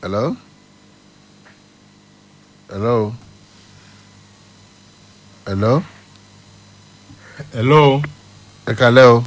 hello hello hello hello ẹ kalẹ́ o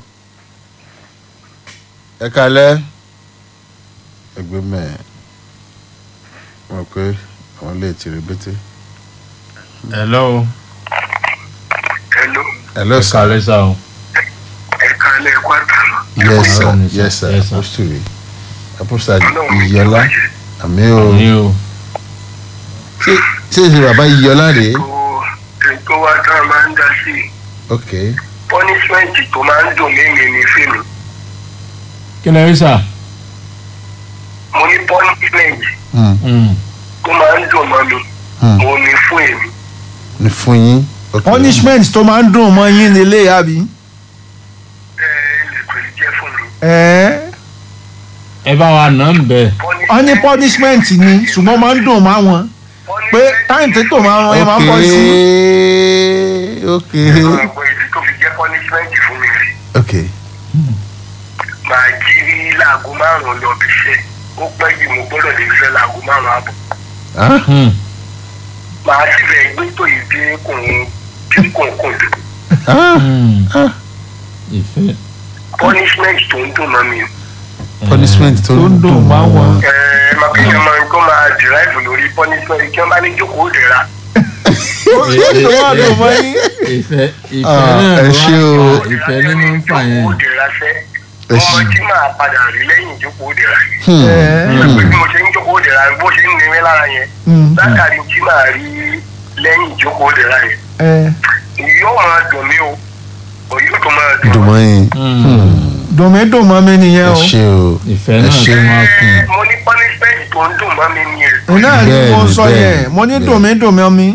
ẹ kalẹ́ ẹgbẹ́ mẹ́ẹ̀ mọ̀ pé àwọn lè tìrì bété hello hello hello ẹ sir kàlẹ́ sá o ẹ̀ka ilẹ̀ ẹ̀kọ́ àtàlọ́. yes sir Hello, sir. yes sir Yes, sir. apostoli apostle Ọlọ́run ní iyọlá ìbàjẹ́. àmì o ní o ṣé ṣé ṣe bàbá iyọlá rèé tó ètò wa tá a máa ń dá sí i ok punishment tó máa ń dùn mímì ní fíìmù kí lè rí sá mo ní punishment hmm. tó máa ń dùn mọ́ mi Hmm. mo ní fún èmi ní fún yín ok punishment tó máa ń dùn mọ́ yín nílé àbí. ẹ ẹ lè pè é jẹ́ fún mi. ẹ̀ẹ́ ẹ bá wa nà ń bẹ wọ́n ní punishment ni ṣùgbọ́n máa ń dùn mọ́ wọn pé táyìn tí tò máa ń ẹ máa ń bọ́ sí. ok ẹ máa gbọ́ ìdí tó fi jẹ́ punishment fún mi rè ok máa jí rí láago márùn-ún lọ bí iṣẹ́ ó pẹ́ jù mo gbọ́dọ̀ lè fẹ́ láago márùn-ún àbọ̀ ah Hmm. màá sì fẹ́ gbé tó yìí dé kùn dé kùn kùn dùn. ah Hmm. ah ìfẹ́ punishment tó ń dùn mọ́ mi. punishment tó tó ń dùn mọ́ wọn. ẹ ẹ máa kí èèyàn máa ń kó máa derive lórí punishment kí wọ́n bá ní jókòó dẹ̀ra. ó tó máa dùn mọ́ yín. ìfẹ́ ìfẹ́ Ah, náà ẹ ló ṣé o. wà ìfẹ́ nínú ń fà yẹn jókòó dẹ̀ra fẹ́ Ẹ ọmọ ṣé. tí màá padà rí lẹ́yìn jókòó dẹ̀ra yẹn. hmm. ẹ̀ẹ́ pé bí mo ṣe ń jókòó dẹ̀ra bó ṣe ń nira lára yẹn hmm, látàrí tí màá rí lẹ́yìn jókòó dẹ̀ra yẹn ẹ̀ẹ́ yóò máa dùn mí o ò yóò tó máa dùn dùn mọ́ yín Hmm. dùn mí dùn mọ́ mi nìyẹn ẹ o. ṣé o ìfẹ́ ẹ náà ṣé. tó máa kùn Ẹ, mo ní punishment tó ń dùn mọ́ mi ni èso iná ni mo Bẹ́ẹ̀ni, sọ bẹ́ẹ̀ni, yẹn mo ní bẹ́ẹ̀ni. dùn mí dùn mọ́ mi.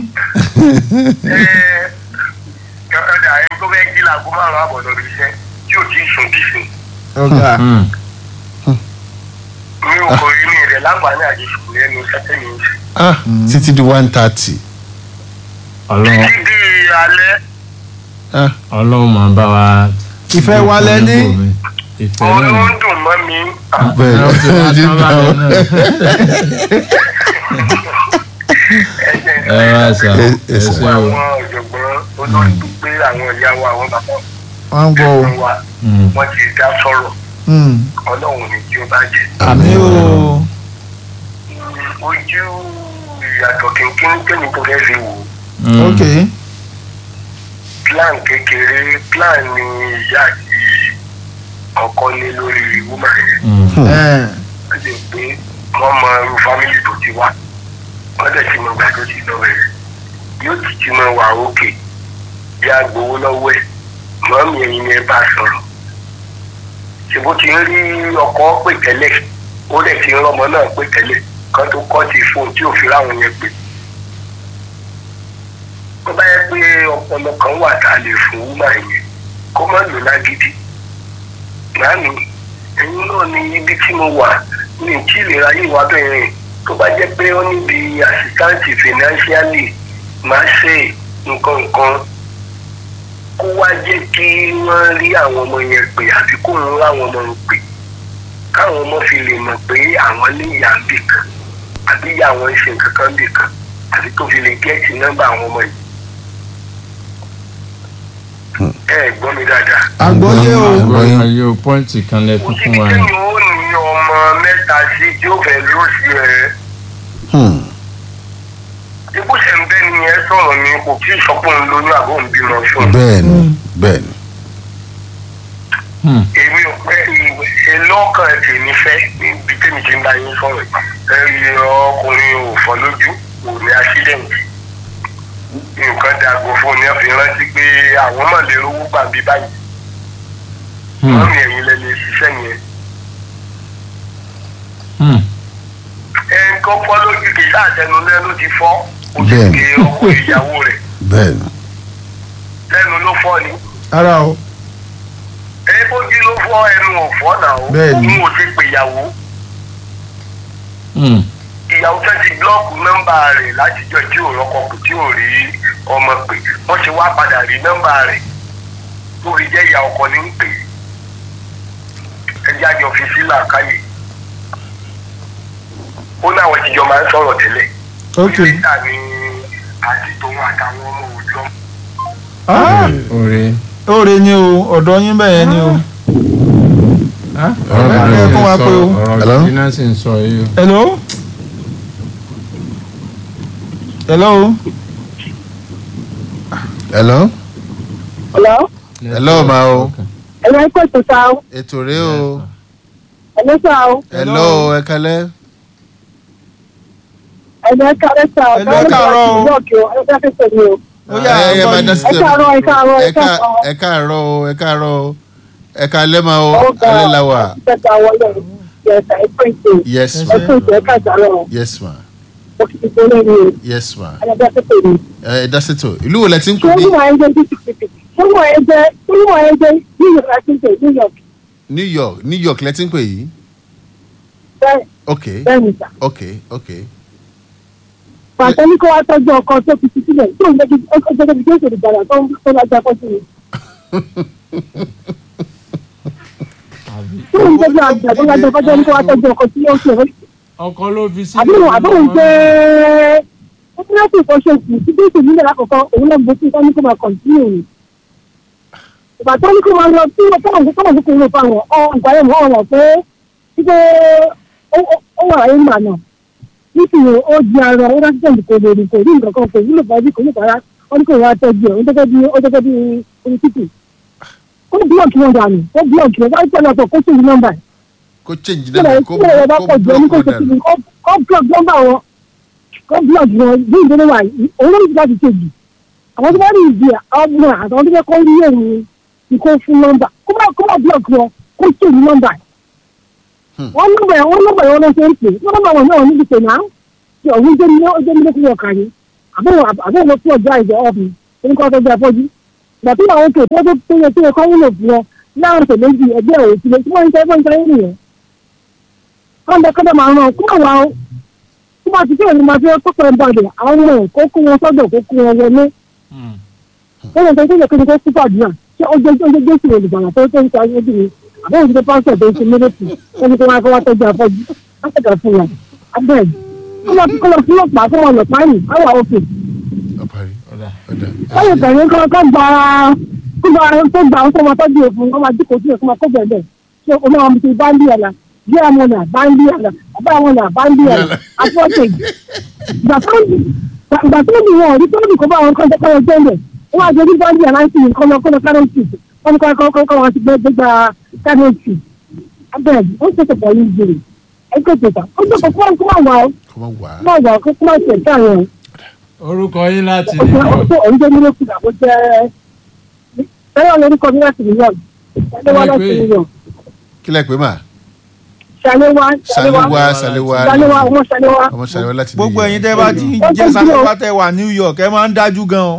ọ̀dà ẹni tó fẹ́ jí laago márùn-ún àbọ̀ lọ rí iṣẹ́ tí ò tí ì sùn dì sí ọ̀gá Hmm. mi ò kò rí mi rẹ̀ láǹfààní àjẹsùn lẹ́nu sẹ́tẹ̀ mi ń ṣe. ah títí di one thirty ọlọ́run títí di alẹ́ ah ọlọ́run máa bá wa. Ìfẹ́ wa lẹ ní. ìfẹ́ òun náà ló ń dùn mọ́ mi. bẹ́ẹ̀ Ọlọ́run ti wá ni tán báyìí náà. ẹsẹ̀ ẹ wá sà Ẹ- ẹ ẹ sà. ṣé àwọn o. ọ̀jọ̀gbọ́n olórí tó gbé àwọn ìyá wa àwọn bàbá wọ́n ń gbọ́ o. ẹ̀gbọ́n wa Hmm. wọ́n ti dá sọ̀rọ̀ Hmm, ọlọ́run ní kí ó bá jẹ́. àmì o. ojú ìyàtọ̀ kínkín tẹ́mi tó fẹ́ fi wò ó. Hmm. ok plan kékeré plan ni ìyá àti ọkọ ní lórí woman yẹn. Hmm. ẹ̀ẹ́ wọ́n ti pé wọ́n mọ irú fámìlì tó ti wá wọ́n dẹ̀ ti mọ ìgbà tó ti lọ rẹ̀ yóò ti ti mọ wà òkè bí a gbowó lọ́wọ́ ẹ̀ mọ́mí ẹ̀yin ni ẹ bá sọ̀rọ̀ ṣèbó ti ń rí ọkọ pè tẹ́lẹ̀ ó dẹ̀ ti ń rọ́mọ náà pè tẹ́lẹ̀ kan tó kọ́ ti fóun tí ò fi ráwọn yẹn pè tó bá yẹ pé ọpọlọ kan wà tá a lè fún wúmà yẹn kó má lò lágídí màámi ẹ̀yin náà ní ibi tí mo wà ní tí ìlera yìí wá bẹ̀rẹ̀ tó bá jẹ́ pé ó níbi àsìkáǹtì financially máa ṣe nǹkan nǹkan kó wá jẹ́ kí wọ́n rí àwọn ọmọ yẹn pè àbí kó ń ráwọn ọmọ yẹn pè káwọn ọmọ fi lè mọ̀ pé àwọn ní ìyá ń bì kan àbí ìyá àwọn ń ṣe nǹkan kan bì kan àbí tó fi lè gẹ́ẹ̀tì nọ́mbà àwọn ọmọ yìí. ẹ ẹ gbọ́ mi dáadáa àgbọ́yé o. Àgbọ̀yé ayé o pọ́ǹtì kan lẹ kò tún síbi fún wa yẹn. téèyàn ó ní ọmọ mẹ́ta sí tí ó fẹ́ lóṣì ẹ̀ hmm. ibú ṣe ń bẹ́ ni ẹ sọ̀rọ̀ ni kò kí ìsọkùn lóyún àbọ̀ ń bímọ fún un. bẹ́ẹ̀ ni bẹ́ẹ̀ ni Hmm. èmi ò pẹ́ ìlọ́kàn tèmi fẹ́ níbi tèmi ti ń bá yín sọ̀rọ̀ yìí ẹ ọkùnrin ò fọ́ lójú kò ní àṣídẹ̀ǹtì nǹkan dàgbò fún un ní ọ̀fìn rántí pé àwọn mọ̀ lè rówó gbà bí báyìí Hmm. wọ́n mi ẹ̀yìn lẹ lè ṣiṣẹ́ yẹn Hmm. ẹ nǹkan fọ́ lójú kì í sàtẹnu lẹ́nu ti fọ́ ó sì Bẹ́ẹ̀ni. gbé ọkọ ìyàwó rẹ̀ bẹ́ẹ̀ ni lẹ́nu ló fọ́ ni ara o. ẹ bójú ló fọ́ ẹnu ò fọ́ náà ó Bẹ́ẹ̀ni. òun ò ti pè ìyàwó Hmm. ìyàwó fẹ́ ti blọ́ọ̀kù nọ́mbà rẹ̀ látijọ́ tí ò rọ́kọ kù tí ò rí ọmọ pè wọ́n ti wá padà rí nọ́mbà rẹ̀ tó fi jẹ́ ìyá ọkọ ní ń pè é ẹjẹ́ àjọ fi sílà káyè ó ó ní àwọn ìjọ máa ń sọ̀rọ̀ tẹ́lẹ̀ ok níta ni àti tòun àtàwọn ọmọ òjò ah Oore. oore ni o ọ̀dọ̀ yín bẹ́ẹ̀ yẹn ni o ọ̀rọ̀ ẹ gidi fún wa náà pé o. sọ ọ̀rọ̀ Hello? gidi náà sì ń sọ yìí o. hello hello hello Hello? Hello, ma o. Ẹ̀rọ ẹ̀kọ́ ètò ta o. ètò rèé o Ẹ̀lọ́ sá o. hello ẹ kálẹ́ Ẹ̀rọ ẹ̀ka ẹ̀ka o. Ẹ̀lọ́ ẹ káàárọ̀ o. Ọ̀kẹ́ o. Ẹ̀ka ẹ̀ka mi o. ó yà ẹ ẹ máa dá sí Ẹ káàárọ̀ ẹ káàárọ̀ ẹ ẹ ká- káàárọ̀. ẹ káàárọ̀ o ẹ káàárọ̀ o ẹ kálẹ́ ma o Ọ̀gá alẹ́ la wà Ìjọba wọlé yẹ̀sà ẹ̀kọ́ ètò. yes ma Ẹ̀kọ́ ètò ẹ̀ka ìjàlọ̀ o. yes ma Òkìtì tó lé mi o. yes ma Ẹ̀ka ètò mi. ẹ ẹ dá sètò ìlú wo lẹ ti ń Ṣé pè ní wọ́n máa ń jẹ́ DCPP? Ṣé wọ́n máa ń jẹ́ ṣé wọ́n máa ń jẹ́ New York àti New York? New York New York lẹ ti ń pè yìí Bẹ́ẹ̀ ok bẹ́ẹ̀ ni sà. ok ok Pàṣẹ ní kó wá tọ́jú ọkọ tó fi ti sílẹ̀ tó ń jẹ́ kí ó jẹ́ kí ó ṣe ìgbàlà tó ń tó lájà pọ̀ sí mi. Tó ń jẹ́ kí àgbà tó lájà pọ̀ sí mi kó wá tọ́jú ọkọ tí ó ṣe ìwé ọkọ ló fi sí. àbúrò àbúrò jẹ́ ó ní láti ìfọṣọ kù tí bí ìṣèlú nílẹ̀ lákòókò òun náà gbèsè ìtọ́ ní kó máa kọ̀ǹtínú rẹ̀. ìgbà tó ní kó máa lọ sí ọkọ̀ òun kó máa fi kúrò fáwọn ọ ìgbà yẹn mọ́ ọ̀rọ̀ pé wípé ó wà láyé mà náà nítorí ó di ara ó dájú tẹ̀lé kò lè rìn kò rí nǹkan kan kò wúlò bá bí kò ní bàrà ó ní kò wá tọ́jú ẹ̀ ó gẹ́gẹ́ bí ó gẹ́gẹ́ bí orí títì. ó búlọ̀kì wọn dànù ó búlọ̀kì wọn wáyé pẹ̀lú ọ̀tọ̀ kó sì ní nọ́mbà ẹ̀ kó change kílẹ̀ dẹ́nu kó kílẹ̀ ẹ̀ bá kó pọ̀ jù ẹni kó block ṣe wọn kí dànù ni kó block nọ́mbà wọn kó block wọn bí ìdílé wa yìí òun ló ń gbà ti ṣèjì àwọn tó bá rí ìdí ọmọ àtàwọn tó fẹ́ kọ́ rí èrò ni kó fún nọ́mbà kó má kó má block wọn kó ṣe ní nọ́mbà wọn nọ́mbà yẹn wọn nọ́mbà yẹn wọn ló ṣe ń pè wọn nọ́mbà wọn náà níbi pè náà tí ọ̀hún jẹ́ ní ọjọ́ ní lókùn ọ̀kà ni àbẹ̀wò àbẹ̀wò ló fún ọjà ìjọ ọ̀bì orúkọ tó jẹ́ afọ́jú ìgbà tó yà wọn kè tó tó yẹ tó yẹ kọ́ wúlò fún wọn láwọn ọ̀sẹ̀ méjì ẹgbẹ́ òsì lè tí wọ́n ń tẹ́ wọ́n ń tẹ́ nìyẹn kọ́ńdà kọ́ńdà máa ràn kó máa wà ó kó máa ti tẹ̀lé máa fi kó pẹ̀lú bàjẹ́ àwọn ọmọ ẹ̀ kó kó wọn sọ́dọ̀ kó kó wọn wọlé ó lè tẹ́tẹ́ yẹ kó ní kó kú pàdúrà ṣé ó jẹ́ ó jẹ́ jésù olùgbàlà tó tó ń ta ojú mi àbẹ́ òṣìṣẹ́ pásítọ̀ tó ń ṣe mílíọ̀tì ó ní kó wá kó wá tọ́jú afọ́jú látẹ̀kẹ̀ fún wọn abẹ́ẹ̀ kó lọ kó lọ fún ọ̀pá kó wọn lọ páyì àwọn òkè ọparí ọ̀dà ọ̀dà báyìí tẹ̀lé kọ́ kọ́ gba kó gba tó gba àwọn tó máa tọ́jú òfin kó máa dínkù sí ẹ̀kọ́ máa kó bẹ̀rẹ̀ ṣé o máa mú ti báńdì ẹ̀la bí àwọn ọ̀nà báńdì ẹ̀la bàbá àwọn ọ̀nà báńdì ẹ̀la àfọ́tẹ̀jì ìgbà tó ìgbà tó ní wọn rí tó ní kó bá àwọn kan tẹ́kọ̀ọ́ jẹ́lẹ̀ wọ́n á jẹ́ bí báńdì ẹ̀la ń sìn kọ́ lọ kó lọ kárọ̀tì wọ́n ní kọ́ kọ́ kọ́ wọn ti gbé gbégbá kárọ̀tì abẹ́ẹ̀dì ó ṣètò pọ̀ yìí jèrè ẹgbẹ́ tètè ó jẹ́ kó kó máa wà ó kó má wà á máa wà ó kó máa tẹ̀ káàrin orúkọ yín láti ó New jẹ́ ó York. jẹ́ òun jẹ́ mílíọ̀nù kìlà ó jẹ́ bẹ́ẹ̀ lórúkọ mi láti New York ṣàléwá láti New York kí lẹ pé mà ṣàléwá ṣàléwá ṣàléwá ṣàléwá ọmọ ṣàléwá. ọmọ ṣàléwá láti New gbogbo York. ẹ̀yin tẹ́ bá ti ń jẹ́ sáfẹ́fà tẹ́ wà New York ẹ máa ń dájú gan o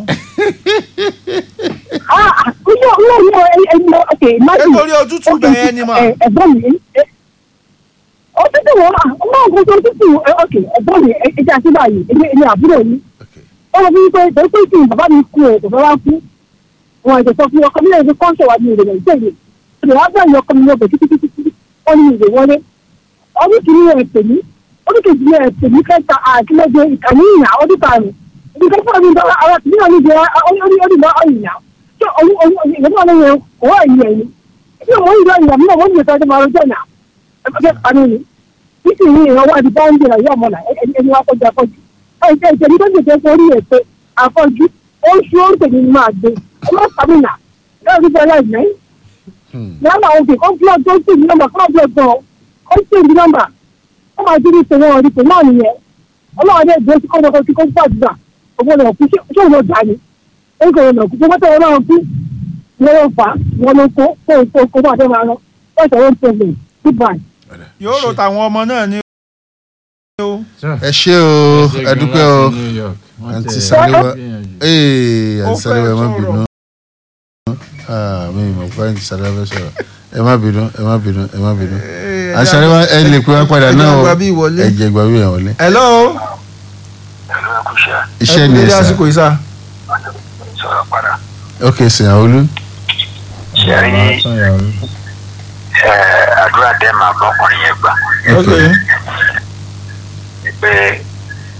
ah ilé ilé ilé ẹni ok imagine. nítorí òtútù bẹ̀yẹn ni mà ẹ ẹ̀gbọ́n mi ẹ òtútù wọn ọmọ ògùn tó tútù ẹ ok ẹ̀gbọ́n mi ẹ jẹ́ àti báyìí èmi èmi àbúrò yìí Okay. ó lọ fún pé tó pé kí bàbá mi kú ẹ kò fẹ́ wá kú wọn ẹ̀jẹ̀ sọ fún ọkọ mi lẹ́yìn kọ́ńtẹ̀ wá ní ìrẹ̀lẹ̀ ìjẹ́yẹ ìrẹ̀ wá bẹ̀rẹ̀ ọkọ mi lọ bẹ̀ títí ó ní ìrẹ̀ wọlé ọdún kìíní ẹ̀ pè mí ọdún kejì ẹ̀ pè mí kẹta àkílẹ̀jẹ̀ ìkànnì ìyá ọdún karùn-ún ibi kẹfà mi bá ara tìmí náà níbi ọdún bá ọyìnà tó ọdún ọdún ìgbà náà yẹn kò wá ìyẹn ni ẹbí ọmọ ìgbà ìyá mi náà wọ́n mi ìfẹ́ tó máa rọjò náà ẹgbẹ́ kanú ni títí ní ìrànwọ́ àti báńdì náà yọ ọmọ náà ẹni wá kọjá kọjú ẹ̀jẹ̀ ìjẹ̀bi tó jẹ̀jẹ̀ sórí ẹ̀ pé àfọ̀jú ó ń ṣe oúnjẹ ní máa gbé ọmọ sàmìnà lẹ́yìn tó fẹ́ láì mẹ́yìn Hmm. nọ́mbà òkè kó blọọ tó sì ní nọ́mbà kó blọọ gan ó sì ní nọ́mbà ó máa ti rí ìṣòro ọ̀rí pé náà nìyẹn ọlọ́run dẹ̀ dúró sí kọ́ńtà tó kó gbàdúrà ògbó náà kú ṣé òun ló dà ní ó ń kọ̀ ọ̀nà kú tó mọ́tò ọlọ́run kú wọ́n ló fà á wọ́n ló kó kó kó kó bá dé máa lọ wọ́n ṣe wọ́n tẹ̀lé goodbye. Ọ̀dà. yóò rò tàwọn ọmọ náà ní o ẹ ṣé o ẹ dúpẹ́ o àǹtí Sàléwá ee Ó àǹtí Sàléwá ẹ má fẹ́ bínú ah mi ì mọ̀ pé àǹtí Sàléwá fẹ́ sọ̀rọ̀ ẹ má bínú ẹ má bínú ẹ má bínú àǹtí Sàléwá ẹ lè pé wá padà náà o ẹ jẹ́ àgbà bí ìwọlé. ẹ jẹ́ gbà bí ìwọlé hello ẹ̀rọ ẹ̀kúṣẹ́ iṣẹ́ ẹ kú ni ẹ dédé sà àsìkò yìí sà sọ̀rọ̀ padà. ok sìnyàwólú ṣe rí àdúrà dẹ́ máa bọ́kùnrin yẹn gbà. ok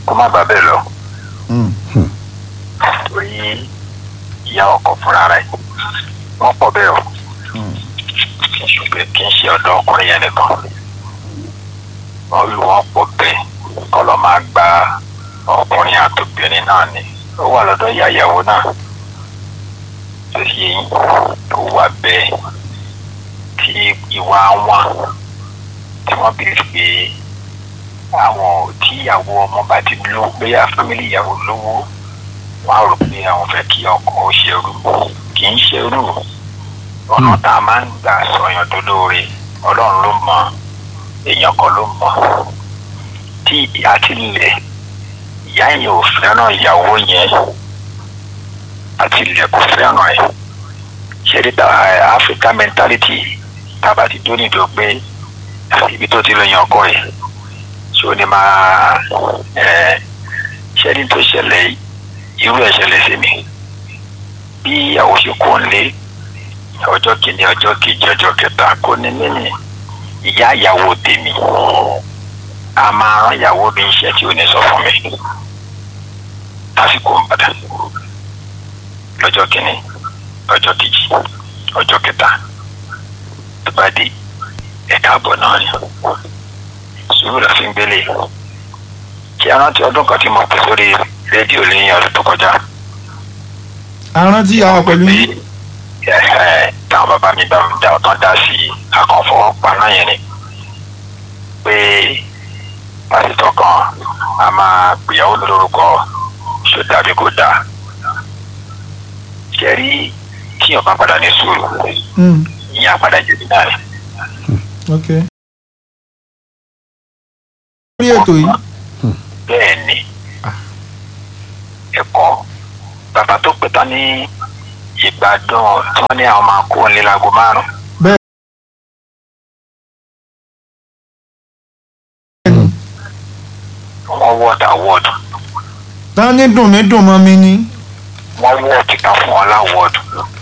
kó má bàa bẹ́ẹ̀ lọ Hmm. torí ìyá ọkọ fúnra rẹ̀ wọ́n pọ̀ bẹ́ẹ̀ o ṣùgbọ́n kì í ṣe ọ̀dọ́ ọkùnrin yẹn nìkan wọ́n lù wọ́n pọ̀ bẹ́ẹ̀ kọ́ lọ́ máa gba ọkùnrin àtòbìnrin náà ni ó wà lọ́dọ̀ ìyá ìyàwó náà tó ṣe yín tó wà bẹ́ẹ̀ tí ìwà wọn tí wọ́n bí pé àwọn tí ìyàwó ọmọ bá ti lówó bóyá fámìlì ìyàwó lówó wọn á rò pé àwọn fẹ́ kí ọkọ ó ṣerú kì í ṣerú ọ̀nà tá a máa ń gbà sọyàn tó lóore ọlọ́run ló mọ èèyàn kan ló mọ tí àti ilẹ̀ ìyá yẹn ò fẹ́ràn ìyàwó yẹn àti ilẹ̀ kò fẹ́ràn ẹ̀ ṣẹ́rí ta Africa mentality tá a bá ti dóni tó pé ibi tó ti lọ yan ọkọ ẹ̀ ṣé o ní máa ẹ̀ ṣẹ́rí tó ṣẹlẹ̀ yìí irú ẹ̀ ṣẹlẹ̀ sí mi bí ìyàwó ṣe kó ń lé ọjọ́ kìíní ọjọ́ kejì ọjọ́ kẹta kò ní mímì ìyá ìyàwó tèmi a máa rán ìyàwó mi iṣẹ́ tí ò ní sọ fún mi lásìkò ń padà lọ́jọ́ kìíní ọjọ́ kejì ọjọ́ kẹta tó bá di ẹ̀ka àbọ̀ náà ni sùúrù la fi ń gbélé kí a rántí ọdún kan tí mo pè sórí rédíò lẹ́yìn ọdún tó kọjá arántí àwọn pẹ̀lú yín. ẹ̀ẹ́ táwọn bàbá mi bá mi dá ọ̀tán dá sí akọ̀fọwọ́pá náà yẹn ni pé pásítọ̀ kan a máa gbìyàwó lórúkọ ṣó dàbí kó dáa ṣẹ́rí tíyàn bá padà ní sùúrù Hmm. ìyẹn á padà jẹ̀bi náà ni. ok. lórí ètò yìí bẹ́ẹ̀ ni ẹ̀kọ́ bàbá tó pè tán ní ìgbádùn tí wọ́n ní àwọn máa kó ní láago márùn-ún bẹ́ẹ̀ ni wọ́n wọ́ọ̀dà wọ́ọ̀dù tán ní dùn mí dùn mọ́ mi ni. wọ́n wọ́ọ̀dù kan fún wọn láwọ́ọ̀dù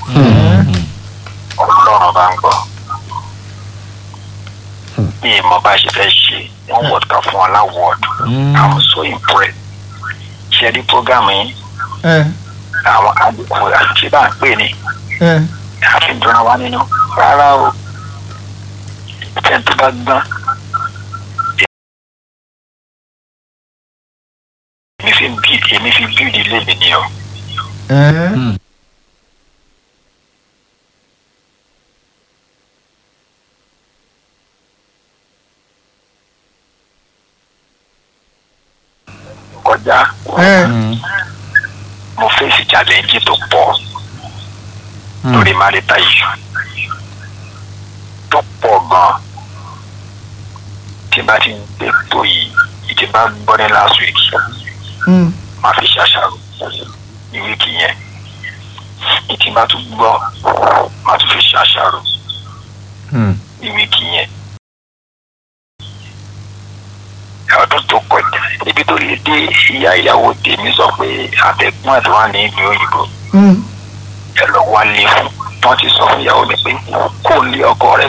ọlọ́run bá ń gbọ́ bí ìmọ̀ bá ṣe fẹ́ ṣe wọ́n wọ́ọ̀dù kan fún wọn láwọ́ọ̀dù I'm so impressed ṣe rí program yìí ẹ àwọn àdìkù àti bá ń pè ní ẹ àfihàn wa nínú rárá o ìfẹ́ tó bá gbọ́n èmi fi bí èmi fi bí ìdílé mi ni o ẹ kọjá ẹ mo fèsì challenge tó pọ̀ lórí marital issue tó pọ̀ gan tí n bá ti ń gbé tó yìí ìtì bá gbọ́ ní last week Hmm. máa fi ṣàṣàrò ní wíìkì yẹn ìtì bá tún gbọ́ máa tún fi ṣàṣàrò ní wíìkì yẹn. ọdún tó kọjá ibi tó lè dé ìyá ìyàwó tèmi sọ pé àtẹ̀gbọ́n ẹ̀ tó wà ní ìlú òyìnbó Hmm. ẹ lọ wá lé fún wọn ti sọ fún ìyàwó mi pé kó lé ọkọ rẹ̀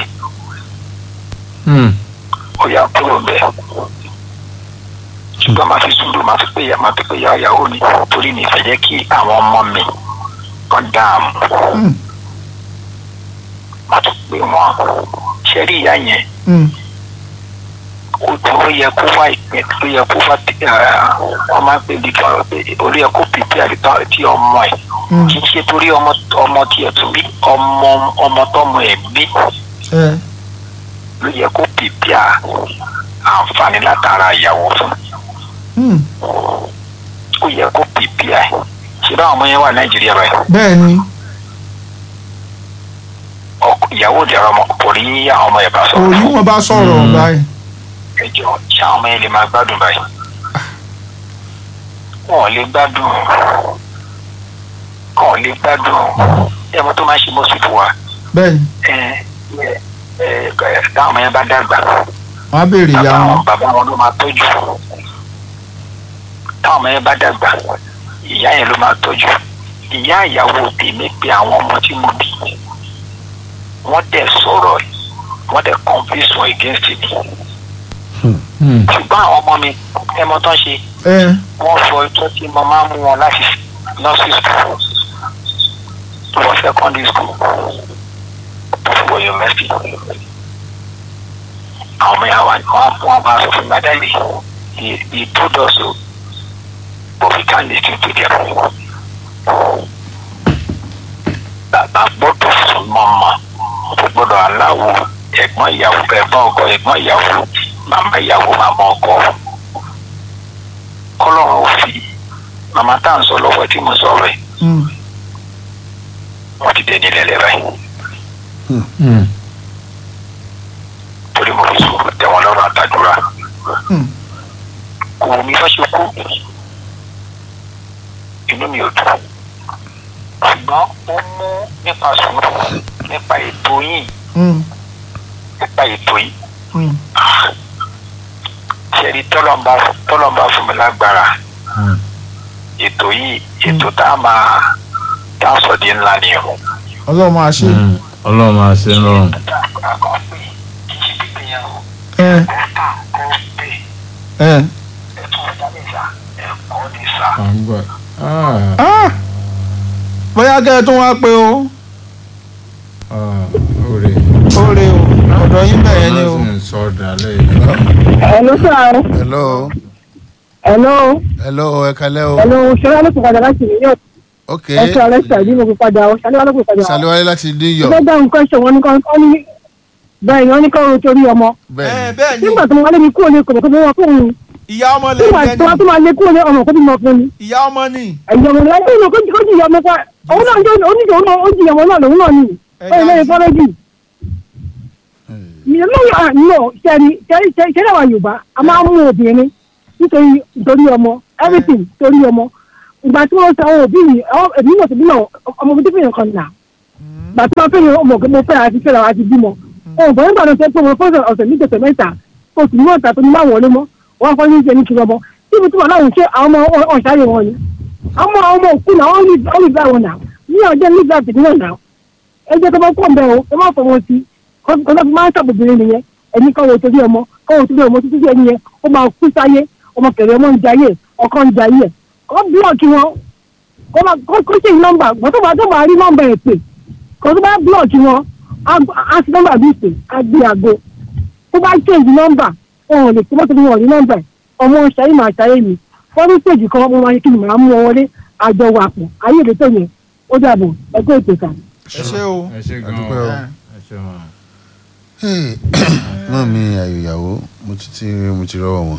ó yà kúrò bẹ́ẹ̀ ṣùgbọ́n máa fi sùúrù máa fi pé ìyá máa fi pé ìyá ìyàwó mi torí mi fẹ́ jẹ́ kí àwọn ọmọ mi kan dààmú Hmm. máa tún pé wọn ṣe rí ìyá yẹn Hmm. ó ó yẹ kó wá ìpín ó yẹ kó wá wọn máa ń pè ní kan pé ó yẹ kó pèpè àdìtọ́ tí ọmọ ẹ̀ Hmm. kì í ṣe torí ọmọ ọmọ tí ẹ̀ tún bí ọmọ ọmọ tọmọ ẹ̀ bí ẹ ló yẹ kó pèpè àǹfààní látara ìyàwó fún Hmm. ó yẹ kó pèpè ẹ̀ ṣé báwọn ọmọ yẹn wà nàìjíríà báyìí bẹ́ẹ̀ ni ọkọ ìyàwó ìdẹ̀rọ ọmọ kò rí àwọn ọmọ ẹ̀ bá sọ̀rọ̀ òní wọn bá sọ̀rọ̀ báyìí. ẹjọ́ ṣé àwọn ọmọ yẹn lè máa gbádùn báyìí wọn ò lè gbádùn wọn ò lè gbádùn ẹ mọ tó máa ń ṣe mọ́sùlùmí wa bẹ́ẹ̀ ni ẹ ẹ ẹ táwọn ọmọ yẹn bá dàgbà wọ́n á béèrè ìyá bàbá wọn. wọn bàbá wọn ló máa tọ́jú táwọn ọmọ yẹn bá dàgbà ìyá yẹn ló máa tọ́jú ìyá ìyàwó tèmi pé àwọn ọmọ tí mo bí wọ́n dẹ̀ sọ̀rọ̀ wọ́n dẹ̀ convince wọn against me ṣùgbọ́n àwọn ọmọ mi ẹmọ tán ṣe ẹ wọ́n fọ ìtọ́ tí mo máa ń mú wọn láti lọ sí school tó wọ́n secondary school tó fi wọ university. àwọn ọmọ yàrá wọn wọn bá sọ fún gbàdá yìí he he told us so but we can't lis ten to them. bàbá gbọ́dọ̀ fún mọ́mọ́ kò gbọ́dọ̀ aláwo ẹ̀gbọ́n ìyàwó ẹ̀gbọ́n ọkọ ẹ̀gbọ́n ìyàwó màmá ìyàwó màmá ọkọ kọlọ́run ò fi màmá tá à ń sọ lọ́wọ́ tí mo sọ rẹ̀ wọ́n ti dé nílẹ̀ lẹ́rẹ̀ torí mo fi sùúrù tẹ wọn lọ́rùn àtàdúrà kò wù mí fẹ́ ṣe kú inú mi ò dùn ṣùgbọ́n ó mú nípa sùúrù nípa ètò yìí nípa ètò yìí ṣẹ́ni tọ́lọ́mbà tọ́lọ́mbà fún mi lágbára ètò yìí ètò tá a máa tá a sọ di ńlá ni o. ọlọ́run máa ṣe ọlọ́run máa ṣe ń rọrùn. àkọ́ pé kì í ṣe pípé yẹn o ẹ kọ́tà kọ́ pé ẹ ẹ̀tọ́ ọ̀dà ní sà ẹ̀kọ́ ní sà. à ń gbọ́. Ah, Ah! bóyá kẹ́ ẹ tún wá pé o ah, òrè. ó rè o ọ̀dọ̀ yín bẹ̀yẹn ni o Ọlọ́run sì ń sọ dálẹ́ yìí. Hello sir. hello Hello. hello ẹ kalẹ́ o Hello. Ṣọlá ló kò padà láti New York. ok Ẹ ṣe ọ̀rẹ́ ṣàdí mo fi padà o. Ṣọlá ló kò padà. saliwale láti new york Ṣé dáhùn question wọn ní kọ́ ọ́ ní bẹ́ẹ̀ ni wọ́n ní kọ́ ọ́ torí ọmọ. ẹ bẹ́ẹ̀ bẹ́ẹ̀ ni Nígbà tó máa lé mi kúrò ní kòtò tó wọ́n fún mi. ìyá ọmọ lè Nígbà jẹ tó wọ́n tó ni máa lé kúrò ní ọmọ kó bí mo fún mi. ìyá ọmọ ni Ẹ̀yìn ọmọ náà ẹ̀yìn kó kó jìyà ọmọ pa. Òun náà jẹ́ oníjì òun náà ó jìyà ọmọ náà lòun náà nìyí. Ó yẹ lẹ́yìn fọ́lọ́jì. Mi ò lóye àná ṣẹ́ni ṣẹ́ni ṣẹ́ni àwọn Yorùbá a máa ń mú obìnrin nítorí nítorí ọmọ everything torí ọmọ. Ìgbà tí wọ́n sọ àwọn òbí mi àwọn èmi náà ti bí náà ọmọ mi tó fi hàn kan nà. Ìgbà tí wọ́n fẹ́ràn ọmọ òkè mo fẹ́ àti fẹ́ràn àti bímọ. Òun bọ̀ nígbà tó ṣe pé mo fọ́sọ̀ ọ̀sẹ̀ méjì ọ̀sẹ̀ mẹ́ta oṣù ní ọ̀tà tó ní máa wọlé mọ́ wọ́n fọ́ ní ìṣe ní kiri ọmọ. Tíbi tí wọ́n láwọn ṣe àwọn ọmọ ọ̀ṣáyé wọn ni. Àwọn ọmọ ọmọ òkú náà wọ́n ní ìgbà wọn nà. Ní ọjọ́ ní ìgbà tèmi náà nà ẹ jẹ́ tó bá pọ̀ bẹ́ẹ̀ o ẹ má fọwọ́ sí kọ́ńtà fi máa ń ṣàbòbìnrin nìyẹn ẹni kọ́ wo torí ọmọ kọ́ wo torí ọmọ títí ẹni yẹn ó máa kú sáyé ọmọ kẹrẹ ọmọ ń jayé ọkọ ń jayé kọ́ búlọ̀kì wọn kọ́ máa kọ́ kó ṣe nọ́mbà gbọ́n tó bá tó máa rí nọ́mbà ẹ̀ pè kọ́ tó bá búlọ̀kì wọn á sí nọ́mbà bí pè á gbé àgbo tó bá change nọ́mbà wọn ò lè kó mọ́tò bí wọn ò ní nọ́mbà ẹ̀ ọmọ ṣayé máa ṣayé mi fọ́nrí stage kan mo máa ṣe kí ni màá mú wọn wọlé àjọ wà pọ̀ ayé ìdẹ́tọ̀ yẹn ó dàbọ̀ ẹgbẹ́ ètò kan. ẹ ṣe o ẹ ṣe gan Adúpẹ́ o. ẹ ṣe wọn. Hey, náà mi àyò ìyàwó mo ti ti mo ti rọwọ wọn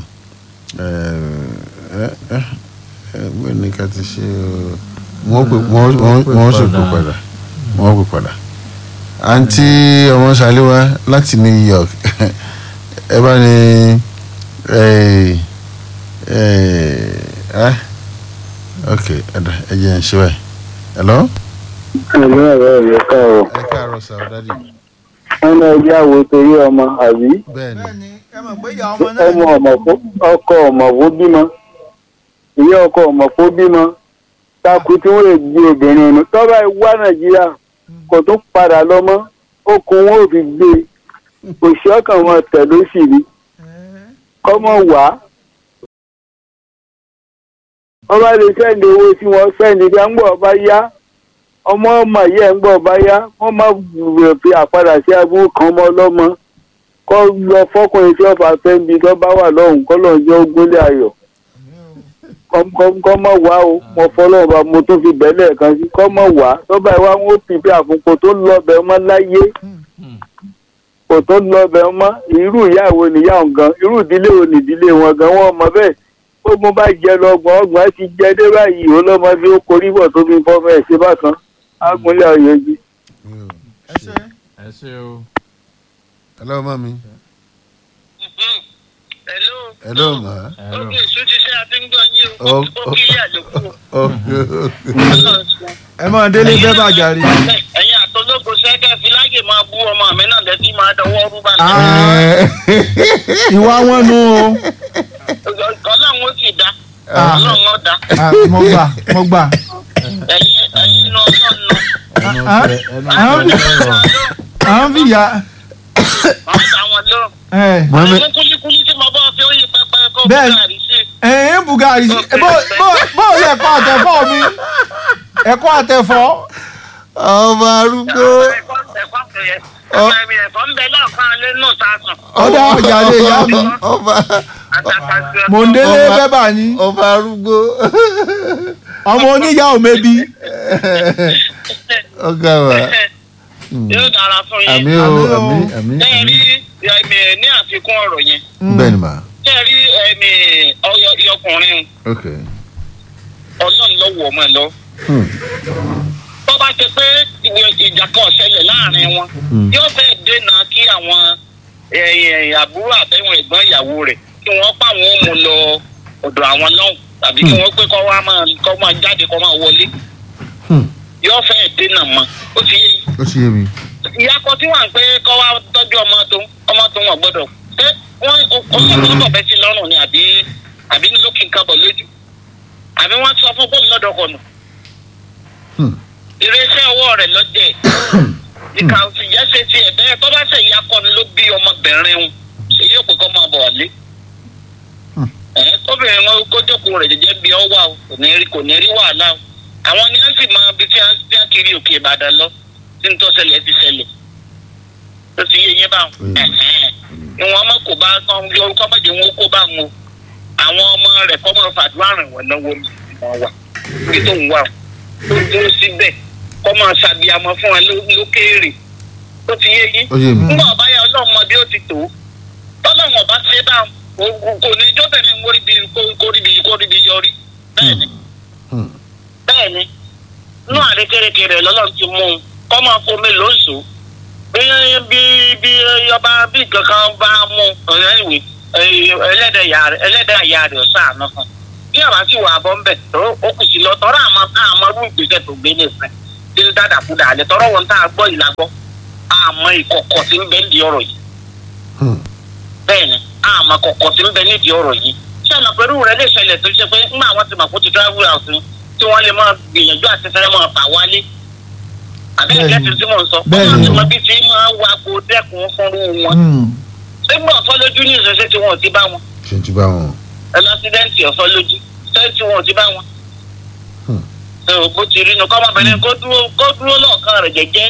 ẹ ẹ ẹ bẹ́ẹ̀ ni ká ti ṣe o wọ́n pè wọ́n wọ́n wọ́n sì pè padà wọ́n pè padà àǹtí ọmọ ṣàlẹ́wà láti New York ẹ bá ní ẹ ẹ ẹ ok ẹ̀dá ẹ jẹ́ ẹ̀ ṣe báyìí hello ẹ̀mí ọ̀rọ̀ rẹ̀ ká o ẹ káàárọ̀ sir dádì wọn náà yá wo torí ọmọ àbí bẹ́ẹ̀ ni bẹ́ẹ̀ ni ẹ mọ̀ pé ìyá ọmọ náà ọmọ ọmọ fó- ọkọ ọmọ fó bímọ ìyá ọkọ ọmọ fó bímọ takú tí wọn lè gbé obìnrin nù tọ́ba ìwá nàìjíríà kò tún padà lọ mọ́ okùn wọn ò fi gbé òṣì ọkàn wọn tẹ̀ ló sì rí kọ́mọ wá ọba lè sẹ́ni owó tí wọ́n sẹ́ni bí wọ́n ń gbọ́ ọba yá ọmọ ọmọ yẹ ń gbọ́ ọba yá wọ́n má wùrẹ̀ fi àpadà sí abúlé kan mọ́ ọlọ́mọ kọ́ lọ fọ́kùnrin tí wọ́n fà fẹ́ ń bi tó bá wà lọ́hùn kọ́ lọ́hùn jẹ́ ogúnlé ayọ̀ kọ́ mọ̀ wá o mo fọlọ́run bá mo tún fi bẹ́lẹ̀ kan sí kọ́ mọ̀ wá tọ́ba ìwà wọn ó pìpì àfúnkò tó lọ́bẹ̀ ọmọ láyé kò tó lọ́bẹ̀ ọmọ irú ìyàwó nìyàwó gan irú ìdílé wo nìdílé wọn gan wọn mọ bẹ́ẹ̀ ó mo bá jẹ lọ́gbọ̀n ọgbọ̀n ti jẹ dé báyìí ó lọ́mọ bí ó korí bọ̀ tó fi fọ́mọ ẹ̀ ṣe bákan ágúnlé ọ̀yọ́ jí. ẹ ṣe ẹ ṣe o. hello mami hello hello ma Hello. ókè ìṣújíṣẹ́ àti ń gbọ́ yín o Ó- ó kí yà lóko oh ẹ mọ̀ délé fẹ́ bàjá rí ẹ̀yin àtọ́lógo sẹ́kẹ̀ fi láyè máa bú ọmọ mi náà lẹ́tí máa dọwọ́ rúbà náà ìwà wọn nu o ọlọ́run ó sì dá Ah. ọlọ́run ó dá Ah, mo gbà mo gbà ẹ̀yin ẹ̀yin inú ọlọ́run nù ẹnu Ah, tẹ ẹnu ah, tẹ lọ́rọ̀. àwọn fìyà wọ́n dá wọn lóhùn ẹ mami àwọn kúlíkúlí tí mo bọ́ Bẹ́ẹ̀- bùkárì sí ẹ̀ẹ́n bùgárì sí bó bó- bó o lè kọ́ àtẹ̀fọ́ mi ẹ̀kọ́ àtẹ̀fọ́ ọba arúgbó ẹ̀kọ́ ẹ̀kọ́ kẹyẹ ọmọ mi ẹ̀kọ́ ń bẹ lọ́ọ̀kan lé nù sásùn ọ̀dà ọjà lè yá mi ọba àtàkàtì mò ń délé Ọba- bẹ́bà ni ọba arúgbó ọmọ oníyà ò mebi ọgá wa yóò dára fún yín àmì o Àmì o. àmì àmì ẹ àmì rí ẹ̀mí ní àfikún ọ̀rọ̀ yẹn bẹ́ẹ̀ ni mà ẹ rí ẹ̀mí ọyọ ọkùnrin ok ọlọ́run lọ́wọ́ ọmọ ẹ̀ lọ. Hmm. tó bá ṣe pé ìwé ìjà kan ṣẹlẹ̀ láàrin wọn Hmm. yóò fẹ́ dènà kí àwọn ẹ̀yìn àbúrò àbẹ̀wọ̀n ẹ̀gbọ́n ìyàwó rẹ̀ kí wọ́n pa àwọn òmù lọ ọ̀dọ̀ àwọn náà tàbí kí wọ́n pé kọ́ wá máa kọ́ máa jáde kọ́ máa wọlé Hmm. yóò fẹ́ dènà mọ́ ó ti yé ó sì yé mi ìyá kan tí wà ń pé kọ́ wá tọ́jú ọmọ tó ọmọ tó wọn gbọ́dọ̀ pé wọ́n ọmọ tó bẹ̀ sí lọ́rùn ni àbí àbí lókè nǹkan bọ̀ lójú àbí wọ́n sọ fún bóun lọ́dọ̀ kọ̀nù Hmm. irinṣẹ́ ọwọ́ rẹ̀ lọ́jẹ̀ ìkà òsìyẹ́ ṣe ti ẹ̀ bẹ́ẹ̀ tó bá ṣe ìyá kọ́ni ló bí ọmọbìnrin wọn ṣe yóò pé kọ́ máa bọ̀ wálé. ẹ̀ kóbìnrin wọn kó jókòó rẹ̀ jẹ́jẹ́ bí ọ wà o kò ní rí kò ní rí wàhálà o àwọn ni wọ́n sì máa bí tí wọ́n tí wọ́n kiri òkè Ìbàdàn lọ tí ń tó ṣẹlẹ̀ ti ṣẹlẹ̀ tó ti yé yín báwọn. ìwọ̀n ọmọ kò bá kán bí orúkọ méje wọn kó bá wọn o àwọn ọmọ rẹ̀ kọ́ máa fàdúrà rìn wọ́n náwó mi wọ́n wà bí tó ń wà o tó dúró síbẹ̀ kọ́ máa ṣàbíamọ fún wọn ló- lókèèrè tó ti yé yín ó yé mi nígbà ọba yà ọlọ́run mọ bí ó ti tó tọ́lọ́run ọba ṣe bá kò- kò ní jọ́bẹ̀rẹ̀ móríbi kórìbi kórìbi yọrí bẹ́ẹ̀ ni Hmm. bẹ́ẹ̀ ni inú àrékérekè rẹ̀ lọ́lọ́run ti mú un kọ́ máa fomi lóṣù bí bí bí ọba bí kankan bá mú ọ̀rẹ́ ìwé ẹlẹ́dẹ̀ ìyá rẹ̀ ẹlẹ́dẹ̀ ìyá rẹ̀ ọ̀sán àná fún bí àbá sì wà bọ́ ń bẹ̀ tó ó kù sí lọ tọ́rọ àmọ́ àmọ́ rú ìgbésẹ̀ tó gbé nìfẹ́ tí ń dàdà kú dàlẹ́ tọ́rọ wọn tá a gbọ́ ìlà gbọ́ àmọ́ ìkọ̀kọ̀ tí ń bẹ nídìí ọ̀rọ̀ yìí Hmm. bẹ́ẹ̀ ni àmọ́ kọ̀kọ̀ tí ń bẹ nídìí ọ̀rọ̀ yìí sẹ́nà pẹ̀lú rẹ̀ lè ṣẹlẹ̀ tó ṣe pé ńgbà wọn ti mọ̀ kó ti travel house ni tí wọ́n lè máa gbìyànjú àti fẹ́rẹ́ máa fà wálé àbẹ́rẹ́ Bẹ́ẹ̀ni. kẹ́sì tí mò ń sọ Bẹ́ẹ̀ni. wọ́n ti mọ bí tí máa wá kó dẹ́kun fúnrú wọn Hmm. nígbà ọ̀fọ́ lójú ní ìṣẹ̀ṣẹ̀ tí wọn ò ti bá wọn ṣe ti bá wọn ẹlọ́sídẹ́ǹtì ọ̀fọ́ lójú ṣé tí wọn ò ti bá wọn. Hmm. ṣé o bó ti rí nu kọ́mọbìnrin kó dúró kó dúró lọ́ọ̀kan rẹ̀ jẹ́jẹ́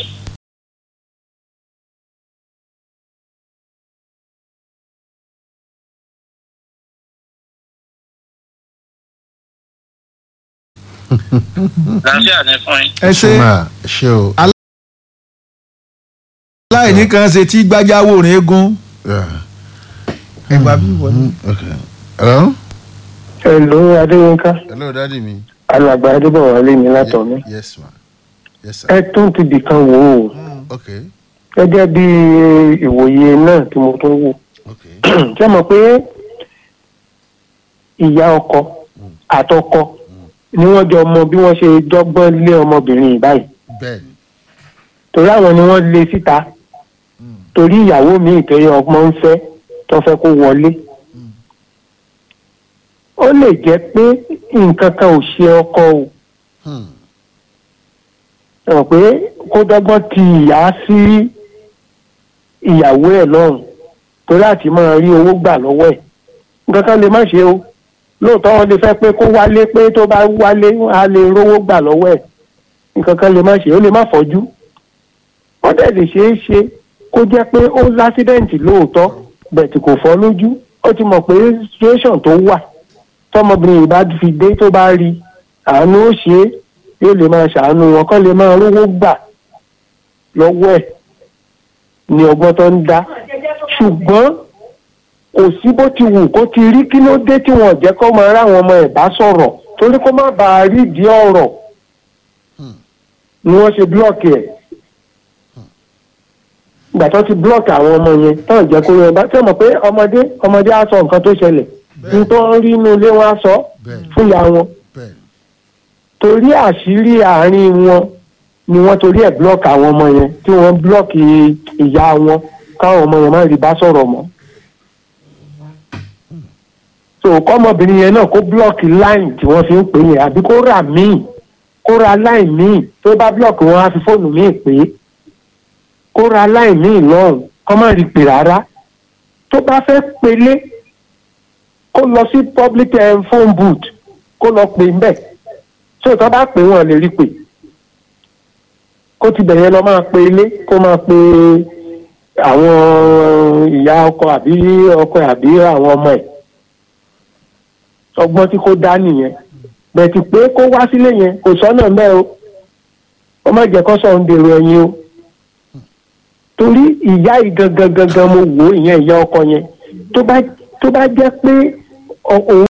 láṣẹ àní fún yín. ẹ ṣe máa ṣe o aláìní kan ṣe tí gbájáwò rìn eégún Yeah. ẹgbà bí wọlé. Hmm, ok hello Hello Adéyínká hello dadi mi alàgbà Adébọ̀wálé mi látọ̀ mi. Ye- yes ma yes sir ẹ tún ti bìkan wò ó ok gẹ́gẹ́ bí ìwòye náà tí mo tún wò. ok ṣé mọ̀ pé ìyá ọkọ àtọkọ ni wọ́n jọ mọ bí wọ́n ṣe dọ́gbọ́n lé ọmọbìnrin yìí báyìí bẹ́ẹ̀ torí àwọn ni wọ́n lé síta torí ìyàwó mi ìtòrí ọmọ ń fẹ́ tó fẹ́ kó wọlé. ó lè jẹ́ pé nǹkan kan ò ṣe ọkọ o Hmm. ẹ mọ̀ pé kó dọ́gbọ́n ti ìyá sí ìyàwó ẹ̀ lọ́rùn torí àti máa rí owó gbà lọ́wọ́ ẹ̀ nǹkan kan lè má ṣe o lóòótọ́ wọn lè fẹ́ pé kó wálé pé tó bá wálé á lè rówó gbà lọ́wọ́ ẹ̀ nǹkan kan lè má ṣe ó lè má fọ́jú wọ́n dẹ̀ lè ṣeé ṣe kó jẹ́ pé ó lásídẹ̀ǹtì lóòótọ́ bẹ̀tì kò fọ́ lójú ó ti mọ̀ pé situation tó wà tọmọbìnrin yìí bá fi dé tó bá rí àánú ó ṣe é yóò lè máa ṣàánú wọn kọ́ lè máa rówó gbà lọ́wọ́ ẹ̀ ní ọgbọ́n tó ń dá ṣùgbọ́n kò sí bó ti wù kó ti rí kí ló dé tí wọn ò jẹ́ kó máa ráwọn ọmọ ẹ̀ bá sọ̀rọ̀ torí kó má bàa rí ìdí ọ̀rọ̀ ni wọ́n ṣe búlọ̀kì ẹ̀ ìgbà tó ti búlọ̀kì àwọn ọmọ yẹn tó ń jẹ́ kó yẹn bá tẹ́ mọ̀ pé ọmọdé ọmọdé á sọ nǹkan tó ṣẹlẹ̀ ní tó ń rí inú ilé wọn á sọ bẹ́ẹ̀ fún ìyá wọn bẹ́ẹ̀ torí àṣírí àárín wọn ni wọ́n torí ẹ̀ búlọ́ọ̀kì àwọn ọmọ yẹn tí wọ́n búlọ́ọ̀kì ìyá wọn káwọn ọmọ yẹn má rí bá sọ̀rọ̀ mọ́. so kọ́mọbìnrin yẹn náà kó búlọ́ọ̀kì láìn tí wọ́n fi ń pè yẹn àbí kó rà míì kó ra láìn míì tó bá búlọ́ọ̀kì wọn á fi fóònù míì pè é kó ra láìn míì lọ́rùn kọ́ má rí pè rárá tó bá fẹ́ pelé kó lọ sí public eh, phone booth kó lọ pè ń bẹ̀ tí òtọ́ bá pè wọ́n lè rí pè kó ti bẹ̀yẹn lọ máa pe ilé kó máa pe àwọn ìyá ọkọ àbí ọkọ àbí àwọn ọmọ ẹ̀ ọgbọ́n tí kò dá nìyẹn bẹ̀tì pé kó wá sílé yẹn kò sọ́nà mẹ́ o wọ́n má jẹ́ kó sọ̀rọ̀ ń dèrò ẹ̀yìn o torí ìyá yìí gangan gangan mo wò ó ìyẹn ìyá ọkọ yẹn tó bá tó bá jẹ́ pé ọ- òun